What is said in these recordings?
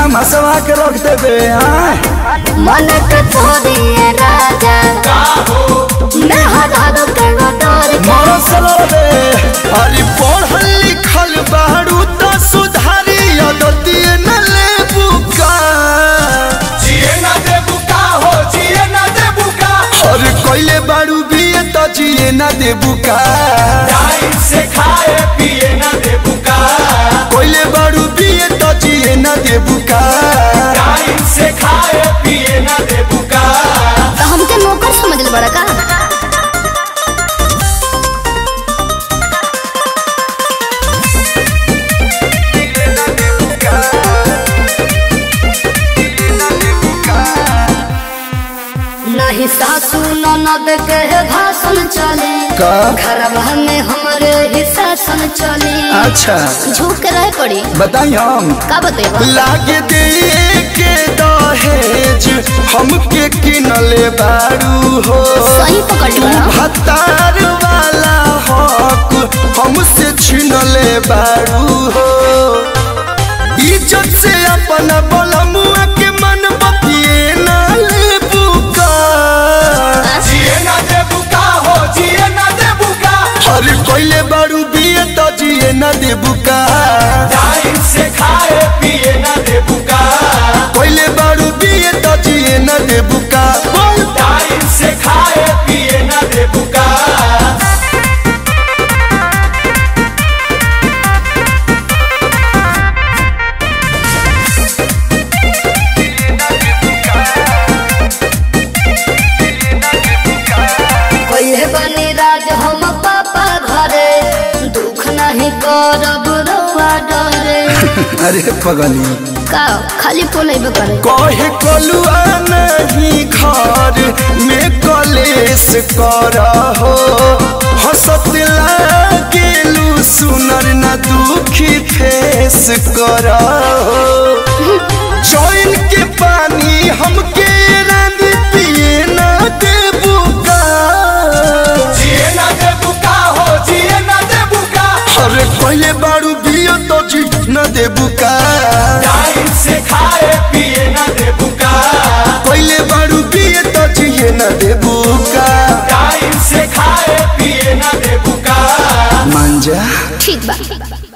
धमासवा के रख देबे हाँ मन के छोड़िए राजा मैं हटा के डर के मरो सलबे अरे पढ़ल लिखल बारू तो सुधारी अदती न लेबू का जिए ना देबू का हो जिए ना देबू का अरे कोइले बारू भी तो जिए न देबू का टाइम से खाए पिए ना देबू का कोइले बारू भी तो जिए न देबू का टाइम से खाए पिए ना देबू का तो हमके नौकर समझ ले बड़ा का नहीं सासू ननद के भाषण चले का? घरवा में हमरे ही शासन चले अच्छा झुक के रहे पड़ी बताई हम का बतेबा लागे दे के दहेज हमके किनले बारू हो सही पकड़ तू बड़ा भतार वाला हक हमसे छीनले बारू हो इज्जत से अपन बलमुआ के मन बतिए ना लेबू का जिए ना देबू का हो जिए ना देबू का अरे कोइले बारू बिए तो जिए ना देबू का टाइम से खाए पिए ना देबू का कोइले बारू बिए तो जिए ना देबू का बोल टाइम से खाए पिए ना देबू का कोई बनी राज हम पापा घरे दुख नहीं करब रउआ डरे अरे पगली का खाली फोन अइबे करे कहे कलुआ नहीं घर में कलेस कर हो हंसत लागेलू सुनर न दुखी फेस कर हो चैन के पानी हमके रंग पिए ना देबू का जिए ना देबू का हो जिए ना देबू का अरे पहले बारू बियो तो जी न देबू का टाइम से खाए पिए ना देबू का पहले बारू बिये तो जिए न देबू का टाइम से खाए पिए ना देबू का मांजा ठीक बा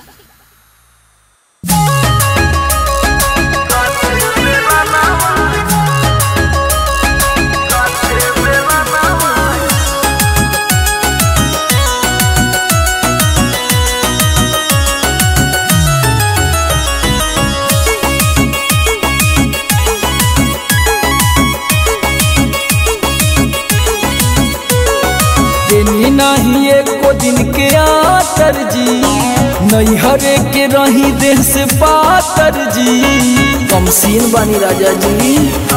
देनी नहीं एको दिन के आतर जी नहीं हरे के रही देह से पातर जी कमसीन बानी राजा जी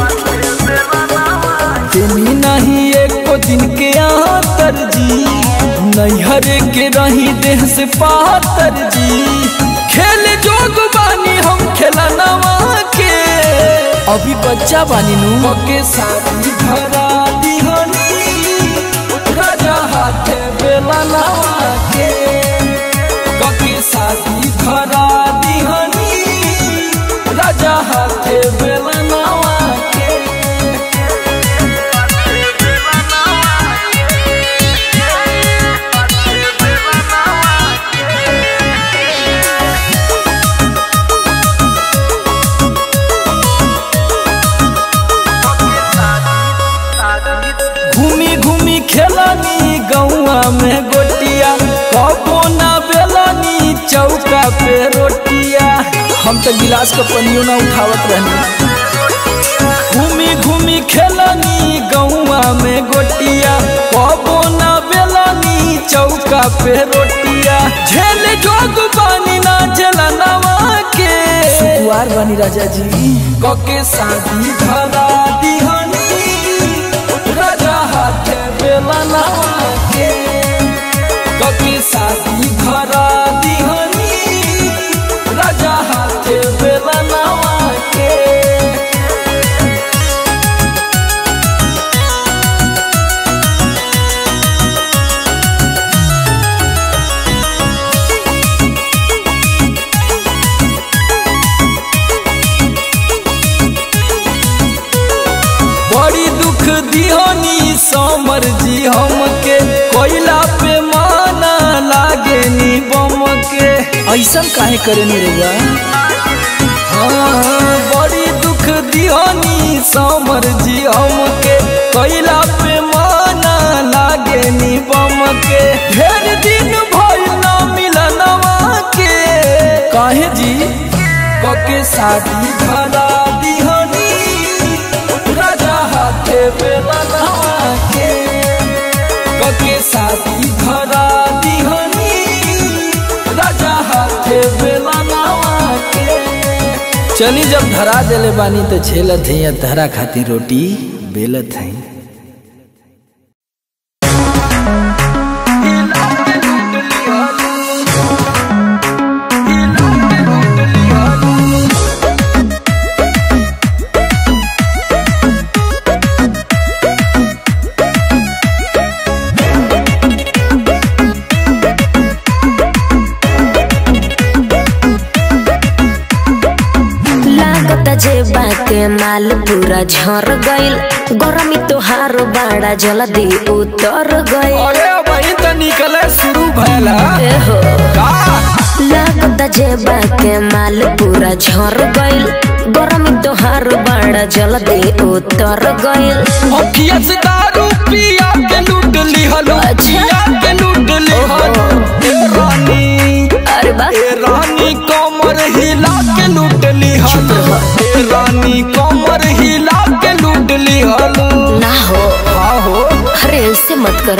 देनी नहीं एको दिन के आतर जी नहीं हरे के रही देह से पातर जी खेल जोग बानी हम खेला नवा के अभी बच्चा बानी नु के शादी भरा दिहनी राजा हाथे बेला नवा के कके शादी भरा दिहनी राजा हाथे बेला नवा के घूमी घूमी खेलानी गौआ में गोटिया कबो ना बेलानी चौका पे रोटिया हम तो गिलास का पनियो ना उठावत रहनी घूमी घूमी खेलानी गौआ में गोटिया कबो ना बेलानी चौका पे रोटिया झेल जोग बानी ना झेला नवा के सुकुआर बानी राजा जी कके शादी धरा दिहनी राजा हाथे बेला नवा के कके शादी धरा दिहनी राजा हाथे बेला नवा के दिहनी समर जी हमके कोयला पे माना लागे नी बम के ऐसन काहे करे नी रउआ हाँ, बड़ी दुख दिहनी समर जी हमके कोयला पे माना लागे नी बम के ढेर दिन भइल ना मिलनवा के काहे जी कके शादी धरा दिहनी राजा हाथे बेलनवा के कके शादी धरा दिहनी राजा हाथे बेलनवा के चली जब धरा देले बानी तो झेलत है या धरा खातिर रोटी बेलत है लागत जे बाके माल पूरा झर गइल गरमी तोहार बाड़ा जल्दी उतर गइल अरे वही तो निकले शुरू भैला एहो का लागत जे बाके माल पूरा झर गइल गरमी तोहार बाड़ा जल्दी उतर गइल अखिया से दारू पिया के लूट ली हलो अच्छा। पिया के लूट ली हलो ए रानी अरे बा ए रानी कमर हिला के लूट ली हलो ए रानी कमर हिला के लूट ली हलो ना हो हाँ हो अरे ऐसे मत कर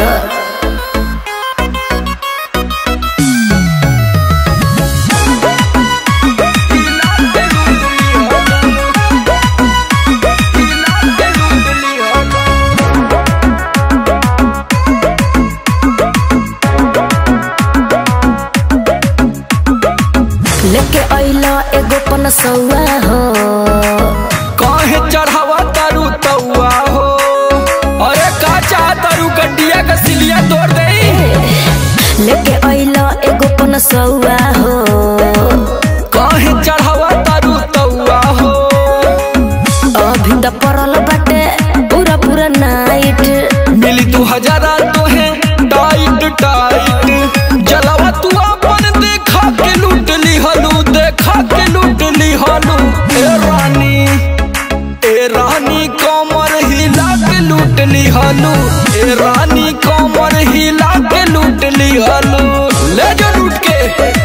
लेके अइला एगो पनसौआ हो काहे चढ़ावा तारू तौआ हो अरे का चाह तारू गड्डिया का सिलिया तोड़ दे लेके अइला एगो पनसौआ हो काहे चढ़ावा तारू तौआ हो अभी त परल बाटे पूरा पूरा नाइट मिली तू हजारा तो है टाइट टाइट जलावा तू अपन देखा के लूट ली हलू देखा के लूट ली हलू ए रानी ए रानी कमर हिला के लूट ली हलू ए रानी कमर हिला के लूट ली हलू ले जो लूट के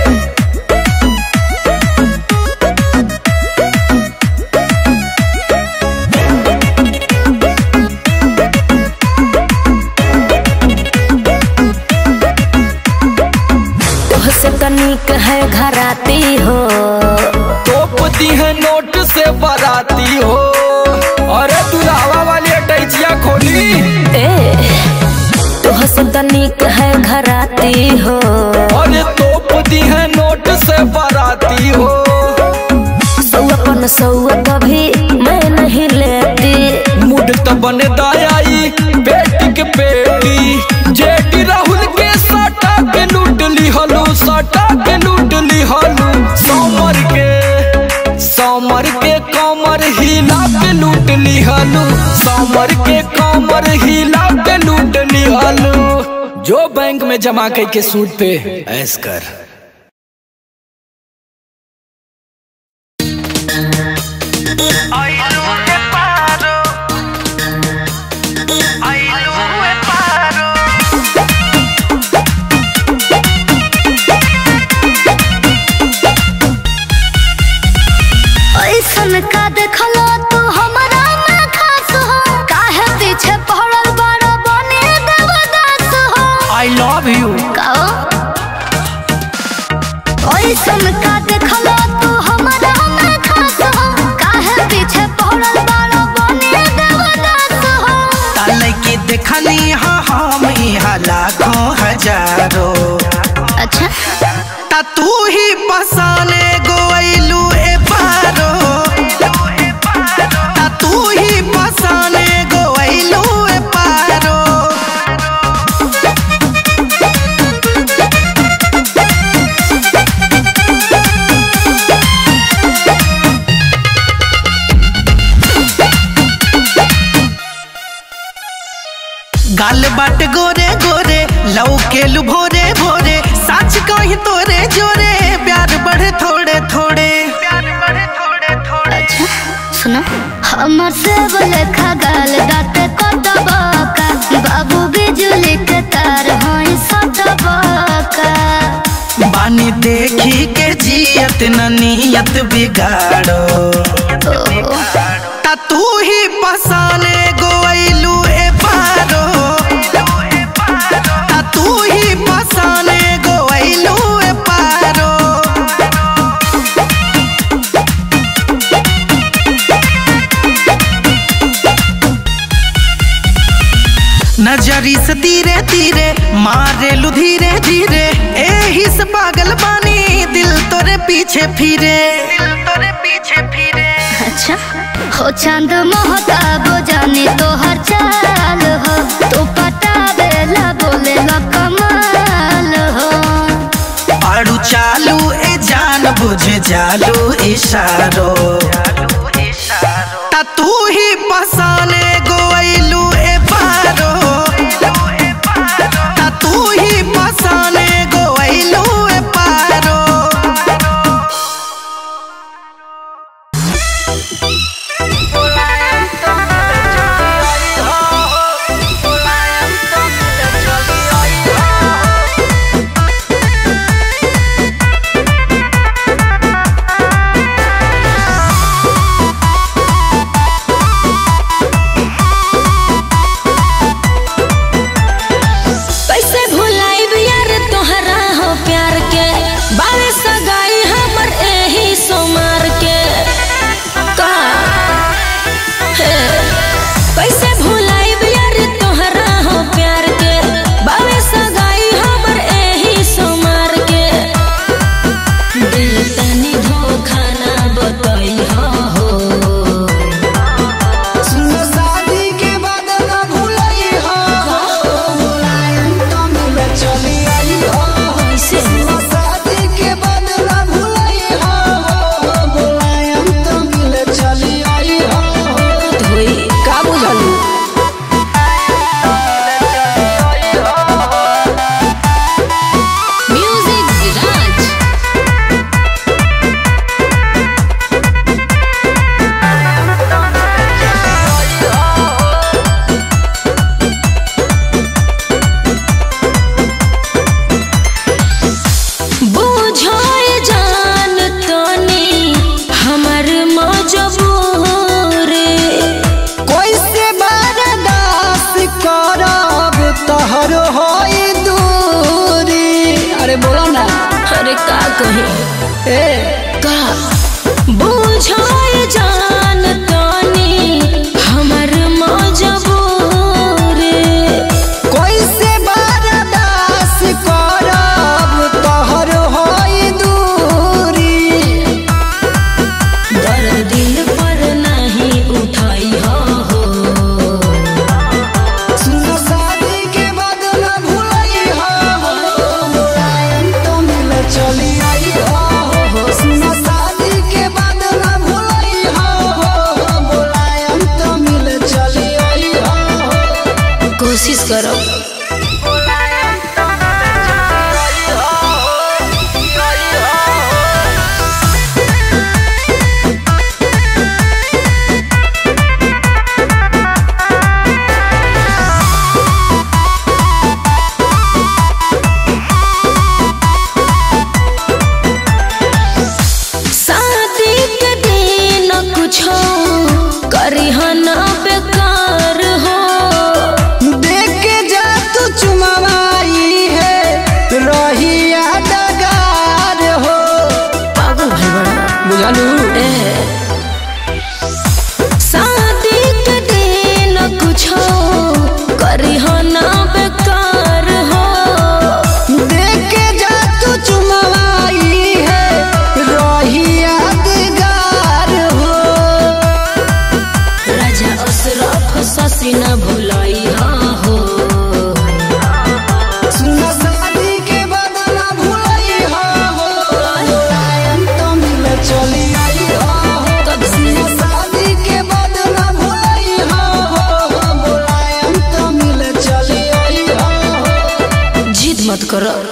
तोहसे तनिक है घराती हो तोपती है नोट से बराती हो अरे दुलावा वाली अटैचिया खोली ए तोहसे तनिक है घराती हो अरे तोपती है नोट से बराती हो सौआ पन सौआ कभी मैं नहीं लेती मुड त बने दायाई बेटी के बेटी जेटी राहुल के सटा के लूट ली हलू सटा के लूट ली हलू समर के समर के कमर हिला के लूट ली हलू समर के कमर हिला के लूट ली हलू जो बैंक में जमा करके सूद पे ऐस कर ऐसन का देखलो तू हमरा में खास हो काहे पीछे पड़ल बड़ बने देवदास हो आई लव यू कहो ऐसन का देखलो तू हमरा में खास हो काहे पीछे पड़ल बड़ बने देवदास हो ताले के देखनी हा हम यहाँ लाखों हजारों अच्छा ता तू ही बसाने गोइलू ए पारो ता तू ही बसाने गोइलू ए पारो गाल बाट गोरे गोरे लव के लु भोरे भोरे सच कही तोरे जोरे प्यार बढ़े थोड़े थोड़े अच्छा सुनो हमर से बोले खगाल दाते कटबका बाबू बिजुली के तार होई सटबका बानी देखी के जियत न नियत बिगाड़ो ता तू ही पसाने गोइलू ए पारो ता तू ही पसाने गोइलू ए पारो नजरी से धीरे धीरे मारे लू धीरे धीरे एही से पागल बानी दिल तोरे पीछे फिरे दिल तोरे पीछे फिरे अच्छा हो चांद महताब जाने तो हर चाल हो तो पटा बेला बोले ला कमाल हो आड़ू चालू ए जान बुझ जालू इशारो ता तू ही पसाने गोइलू ए पारो ता तू ही पसाने गोइलू ए पारो करो